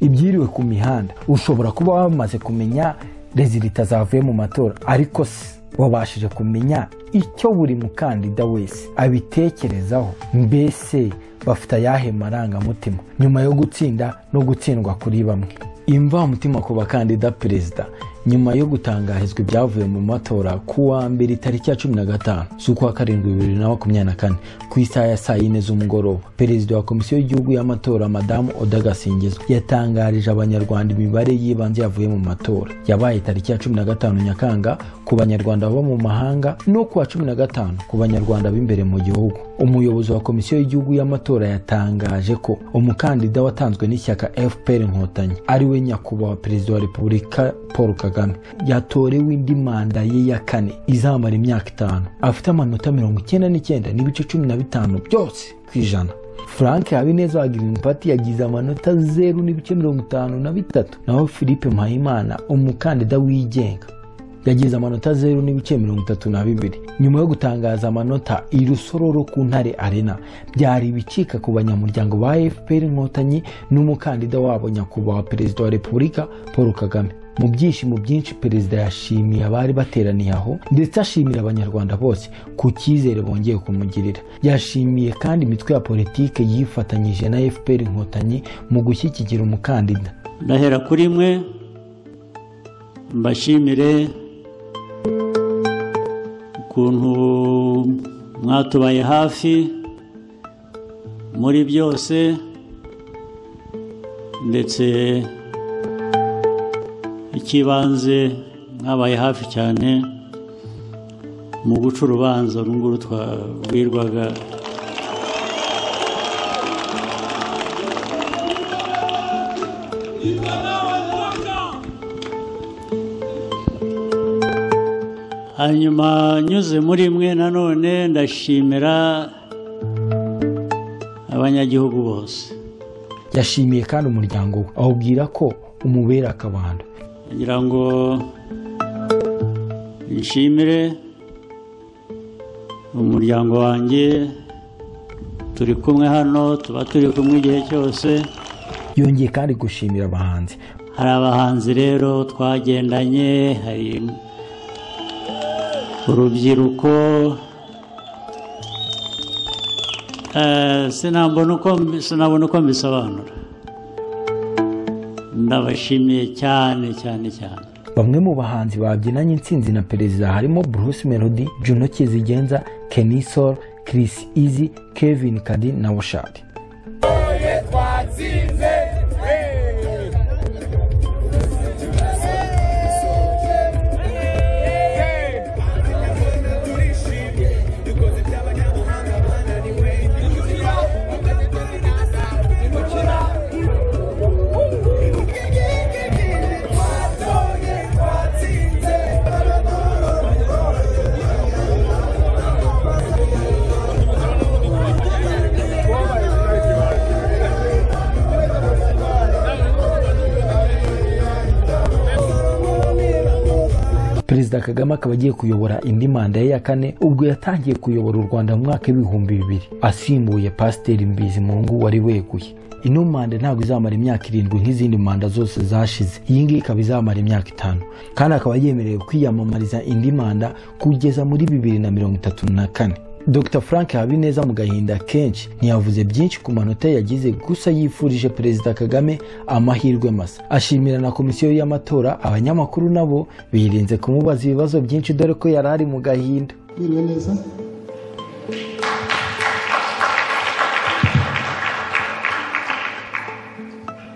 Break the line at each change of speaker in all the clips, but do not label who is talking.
ibyiriwe ku mihanda ushobora kuba wamaze kumenya rezilita zavuye mu matora ariko se wabashije kumenya icyo buri mukandida wese abitekerezaho mbese bafite ayahe marangamutima nyuma yo gutsinda no gutsindwa kuri bamwe imvamutima ku bakandida perezida nyuma yo gutangarizwa ibyavuye mu matora ku wa mbere tariki ya cumi na gatanu z'ukwa karindwi bibiri na makumyabiri na kane ku isaha ya saa yine z'umugoroba perezida wa komisiyo y'igihugu y'amatora madamu oda gasingizo yatangarije abanyarwanda imibare y'ibanze yavuye mu matora yabaye tariki ya cumi na gatanu nyakanga ku banyarwanda baba mu mahanga no ku wa cumi na gatanu ku banyarwanda b'imbere mu gihugu umuyobozi wa komisiyo y'igihugu y'amatora yatangaje ko umukandida watanzwe n'ishyaka fpr inkotanyi ari we nyakubahwa perezida wa repubulika paul kagame yatorewe indi manda ye ya kane izamara imyaka itanu afite amanota mirongo icyenda n'icyenda n'ibice cumi na bitanu byose ku ijana frank habineza wa girini pati yagize amanota zeru n'ibice mirongo itanu na bitatu naho philippe mpayimana umukandida wigenga yagize amanota zeru n'ibice mirongo itatu na bibiri nyuma yo gutangaza amanota i rusororo ku ntare arena byari ibicika ku banyamuryango ba fpr inkotanyi n'umukandida wabo nyakubahwa perezida wa repubulika paul kagame mu byishimo byinshi perezida yashimiye abari bateraniye aho ndetse ashimira abanyarwanda bose ku cyizere bongeye kumugirira yashimiye kandi imitwe ya politike yifatanyije na fpr inkotanyi mu gushyigikira umukandida
ndahera kuri mwe mbashimire ukuntu mwatubaye hafi muri byose ndetse icy'ibanze mwabaye hafi cyane mu guca urubanza runguru twabwirwaga hanyuma nyuze muri mwe nanone ndashimira abanyagihugu bose
yashimiye kandi umuryango we awubwira ko umubera akabando
kugira ngo nshimire umuryango wanjye turi kumwe hano tuba turi kumwe igihe cyose
yongeye kandi gushimira abahanzi
hari abahanzi rero twagendanye hari urubyiruko Eh, sinabona uko sinabona uko mbisobanura ndabashimiye cyane cyane cyane
bamwe mu bahanzi babyinanye intsinzi na perezida harimo bruce melody juno kizigenza kenny sol chris easy kevin kadi na bushari perezida kagame akaba agiye kuyobora indi manda ye ya kane ubwo yatangiye kuyobora u rwanda mu mwaka w'ibihumbi bibiri asimbuye pasiteri mbizimungu wari weguye ino manda ntabwo izamara imyaka irindwi nk'izindi manda zose zashize iyi ngiyi ikaba izamara imyaka itanu kandi akaba yemerewe kwiyamamariza indi manda kugeza muri bibiri na mirongo itatu na kane dr frank habineza mu gahinda kenshi ntiyavuze byinshi ku manota yagize gusa yifurije perezida kagame amahirwe masa ashimira na komisiyo y'amatora abanyamakuru nabo birinze kumubaza ibibazo byinshi dore ko yari ari mu gahinda
Mwiriwe neza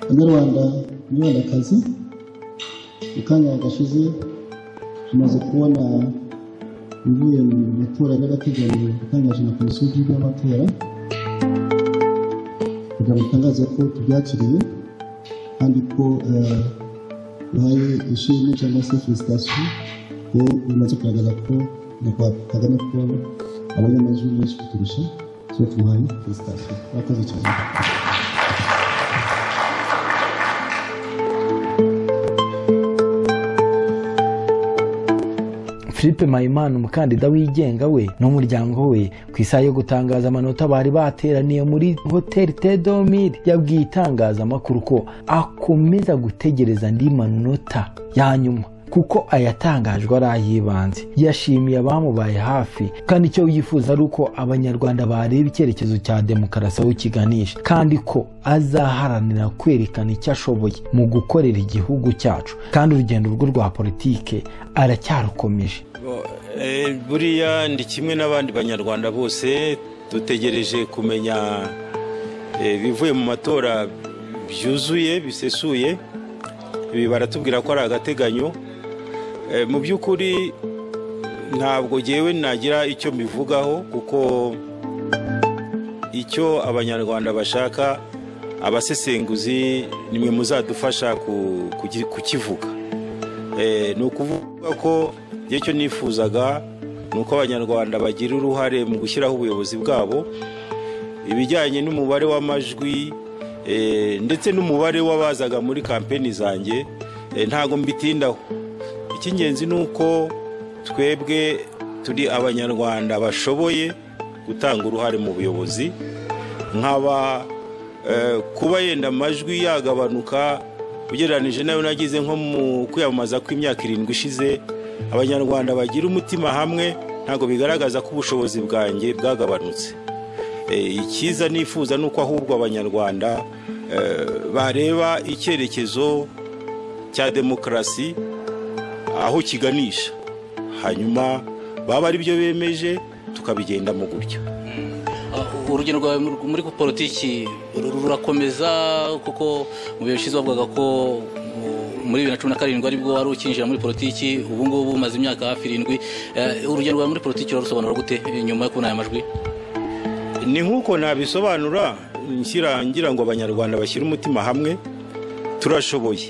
banyarwanda banyarwandakazi mu kanya gashize tumaze kubona ibivuye mu matora by'agateganyo yatangaje na komisiyo y'igihugu y'amatora kugira ngo itangaze ko tubyakiriye kandi ko eh, duhaye ishimwe cyangwa se felicitasiyo ko bimaze kugaragaza ko nyakubahwa kagame ko abonye amajwi menshi kuturusha so tumuhaye felicitasiyo murakoze cyane
philippe mpayimana umukandida wigenga we n'umuryango we ku isaha yo gutangaza amanota bari bateraniye muri hoteli tedomiri yabwiye itangazamakuru ko akomeza gutegereza andi manota ya nyuma kuko ayatangajwe ari ay'ibanze yashimiye abamubaye hafi kandi icyo yifuza ari uko abanyarwanda bareba icyerekezo cya demokarasi aho kiganisha kandi ko azaharanira kwerekana icyo ashoboye mu gukorera igihugu cyacu kandi urugendo rwe rwa politike aracyarukomeje
buriya ni kimwe n'abandi banyarwanda bose dutegereje kumenya ibivuye mu matora byuzuye bisesuye ibi baratubwira ko ari agateganyo mu by'ukuri ntabwo ngewe nagira icyo mbivugaho kuko icyo abanyarwanda bashaka abasesenguzi nimwe muzadufasha kukivuga ni ukuvuga ko igihe cyo nifuzaga ni uko abanyarwanda bagira uruhare mu gushyiraho ubuyobozi bwabo ibijyanye n'umubare w'amajwi ndetse n'umubare w'abazaga muri kampeni zanjye ntabwo mbitindaho icy'ingenzi ni uko twebwe turi abanyarwanda bashoboye gutanga uruhare mu buyobozi nkaba kuba yenda amajwi yagabanuka ugereranyije nayo nagize nko mu kwiyamamaza kw'imyaka irindwi ishize abanyarwanda bagira umutima hamwe ntabwo bigaragaza ko ubushobozi bwanjye bwagabanutse icyiza nifuza ni uko ahubwo abanyarwanda bareba icyerekezo cya demokarasi aho kiganisha hanyuma baba ari byo bemeje tukabigendamo gutya
urugendo rwawe muri politiki rurakomeza kuko mu bihe bishize bavugaga ko muri bibiri na cumi na karindwi aribwo wari ukinjira muri politiki ubu ngubu umaze imyaka hafi irindwi urugendo rwawe muri politiki rurarusobanura gute nyuma yo kubona aya majwi
ni nk'uko nabisobanura ngira ngo abanyarwanda bashyire umutima hamwe turashoboye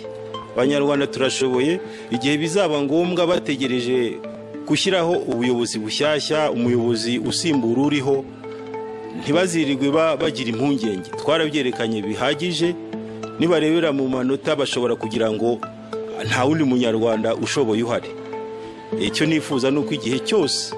abanyarwanda turashoboye igihe bizaba ngombwa bategereje gushyiraho ubuyobozi bushyashya umuyobozi usimbura uriho ntibazirirwe bagira impungenge twarabyerekanye bihagije nibarebera mu manota bashobora kugira ngo nta wundi munyarwanda ushoboye uhari icyo nifuza ni uko igihe cyose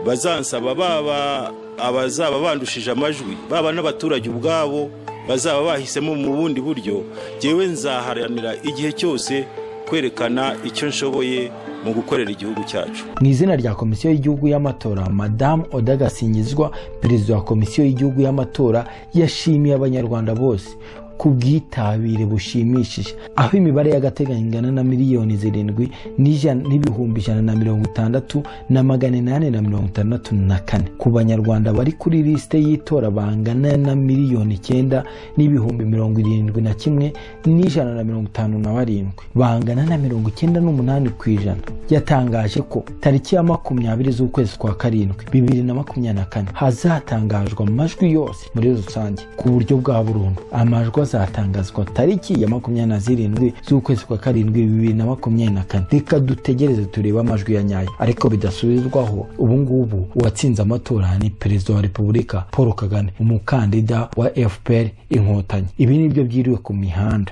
bazansaba baba abazaba bandushije amajwi baba n'abaturage ubwabo bazaba bahisemo mu bundi buryo ngewe nzaharanira igihe cyose kwerekana icyo nshoboye mu gukorera igihugu cyacu
mu izina rya komisiyo y'igihugu y'amatora madamu odagasingizwa perezida wa komisiyo y'igihugu y'amatora yashimiye abanyarwanda bose ku bwitabire bushimishije aho imibare y'agateganyo ingana na miliyoni zirindwi n'ibihumbi ijana na mirongo itandatu na magana inani na mirongo itandatu na kane ku banyarwanda bari kuri lisite y'itora bangana na miliyoni icyenda n'ibihumbi mirongo irindwi na kimwe n'ijana na mirongo itanu na barindwi bangana na mirongo icyenda n'umunani ku ijana yatangaje ko tariki ya makumyabiri z'ukwezi kwa karindwi bibiri na makumyabiri na kane hazatangajwe amajwi yose muri rusange ku buryo bwa burundu amajwi azatangazwa tariki ya makumyabiri na zirindwi z'ukwezi kwa karindwi bibiri na makumyabiri na kane reka dutegereze turebe amajwi ya nyayo ariko bidasubizwaho ubu ngubu uwatsinze amatora ni perezida wa repubulika paul kagame umukandida wa fpr inkotanyi ibi ni byo byiriwe ku mihanda